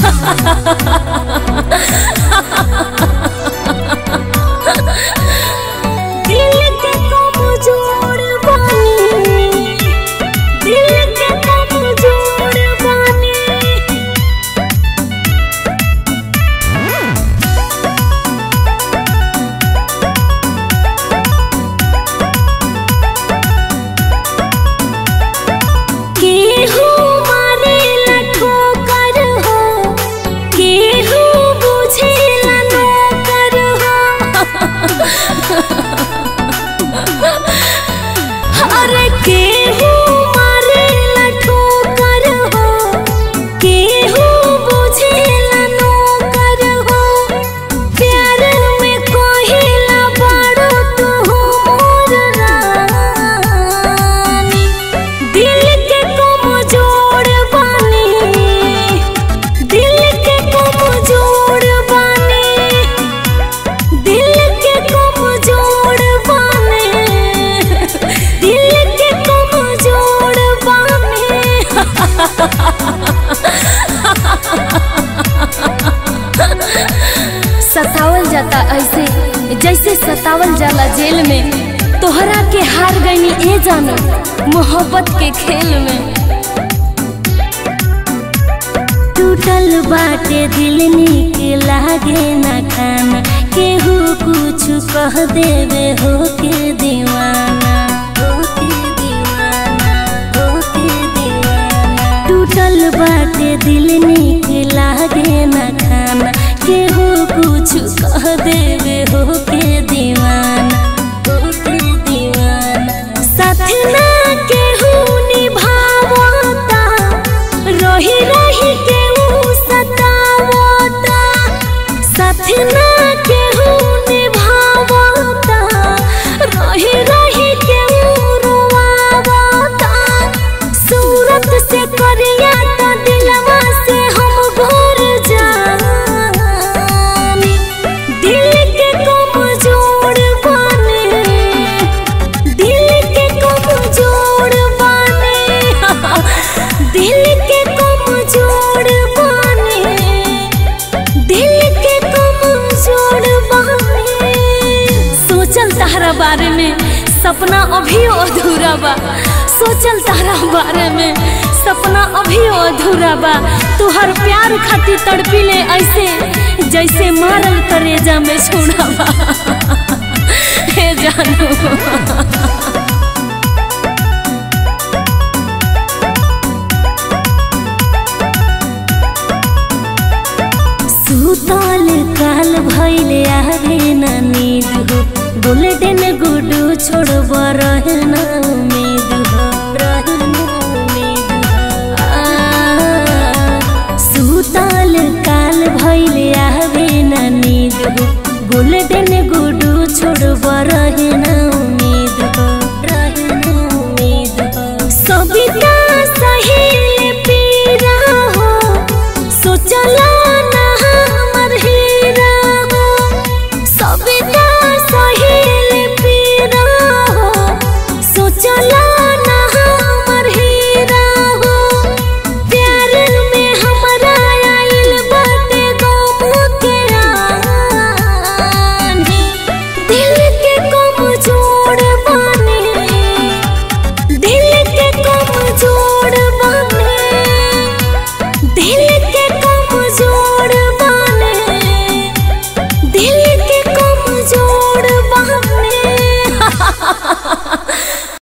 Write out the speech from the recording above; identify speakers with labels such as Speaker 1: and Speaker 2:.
Speaker 1: दिल के कमजोर बानी दिल के कमजोर बानी केहू मारेला ठोकर हो केहू बुझेला नौकर हो अरे केहू मारेला ठोकर हो केहू बुझेला नौकर हो प्यार में कहिला बड़ो तू मोर रानी दिल के कमजोर बानी दिल के कमजोर बानी दिल के कमजोर बानी दिल के कमजोर बानी सतावल जाता ऐसे जैसे सतावल जाला जेल में तोहरा के हार गईनी ए जानो मोहब्बत के खेल में टूटल बाटे दिल निक लागे ना खाना केहू कुछ कह देवे हो के दीवाना हो के दीवाना हो के दीवाना टूटल बाटे दिल निक लागे ना खाना केहू कुछ कह देवे हो के दीवाना हो के दीवाना साथ ना केहू निभावता रही रही केहू सतावता साथ ना केहू निभावता रही रही केहू रोवावता सूरत से करिया तो दिलवा से हम घोर जानी दिल के कमजोर बानी दिल के कमजोर बानी दिल के कमजोर बानी दिल के कमजोर बानी सोचल तहरा बारे में सपना अभी अधूरा बा सोचल तहरा बारे में सपना अभी अधूरा बा तुहर प्यार खातिर तड़पिले ऐसे जैसे मारल करेजा में छोड़ा बा हे जानू सुतल काल भैले आवे ना नींद हो गोल्डन गुडू छोड़ब रहे ना उम्मीद हो रहे ना उम्मीद हो आ, सुतल काल भैले आवे ना नींद हो गोल्डन गुडू छोड़ब रहे ना उम्मीद हो रहे ना